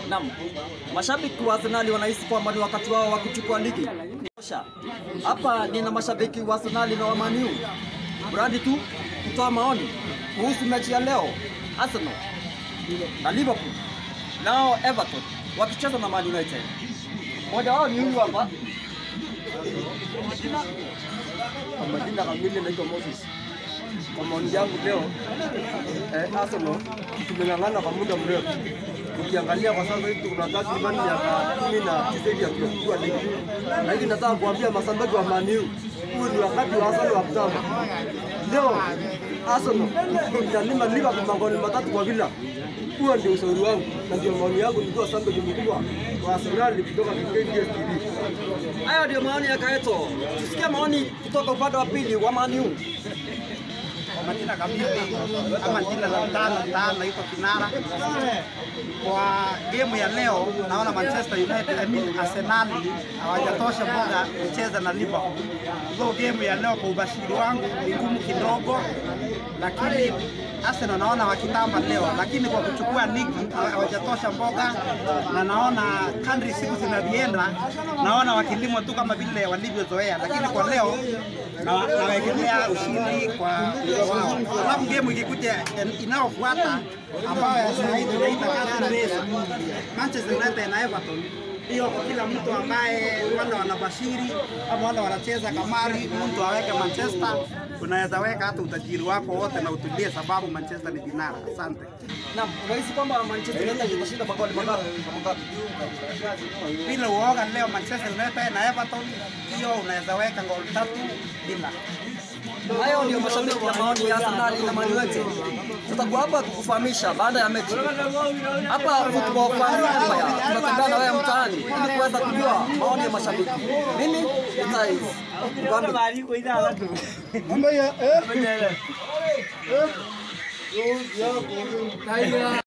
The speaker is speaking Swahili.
Naam, mashabiki wa Arsenal wanahisi kwamba ni wakati wao wa kuchukua ligi. Tosha. Hapa nina mashabiki wa Arsenal na wa Man U. Mradi tu kutoa maoni kuhusu mechi ya leo Arsenal na Liverpool nao Everton wakicheza na Man United. Mmoja wao ni huyu hapa. Kwa majina kamili naitwa Moses. Kwa maoni yangu leo eh, Arsenal tumeng'ang'ana kwa muda mrefu. Ukiangalia kwa sasa hivi tuna takriban miaka kumi na tisa hivi ya kuchukua ligi, lakini nataka kuambia mashabiki wa Man U, huu ni wakati wa Arsenal wa kutamba. Leo Arsenal italima Liverpool magoli matatu kwa bila. Huo ndio ushauri wangu na ndio maoni yangu nikiwa shabiki mkubwa wa Arsenal kutoka KDS TV. Hayo ndio maoni ya Kaeto. Tusikie maoni kutoka upande wa pili wa Man U. kwa majina kamili ama jina la tano tano naitwa Kinara. Kwa gemu ya leo naona Manchester United, I mean Arsenal hawajatosha muda kucheza na Liverpool. Hivyo gemu ya leo kwa ubashiri wangu ni ngumu kidogo, lakini Arsenal naona wakitamba leo, lakini kwa kuchukua ligi hawajatosha mboga, na naona kadri siku zinavyoenda, naona wakilimwa tu kama vile walivyozoea, lakini kwa leo na- nawekelea ushindi kwa wao. Alafu game ikikuja en- inayofuata ambayo sasa hivi tunaita Curtain Race, Manchester United na Everton hiyo kwa kila mtu ambaye wale wanabashiri ama wale wanacheza kamari, mtu aweke Manchester, unaweza weka hata utajiri wako wote na utulie, sababu Manchester ni vinara. Asante. Naam, unahisi kwamba Manchester United itashinda magoli mangapi? Mangapi? Bila uoga leo Manchester United na Everton, hiyo unaweza weka goli tatu bila. Hayo ndio mashabiki ya maoni ya Arsenal na Man United. Tutakuwa hapa kukufahamisha baada ya mechi. Hapa Football Fans Empire tunatembea na wewe mtaani ili kuweza kujua maoni ya mashabiki. Mimi ni Tais. Kwambi.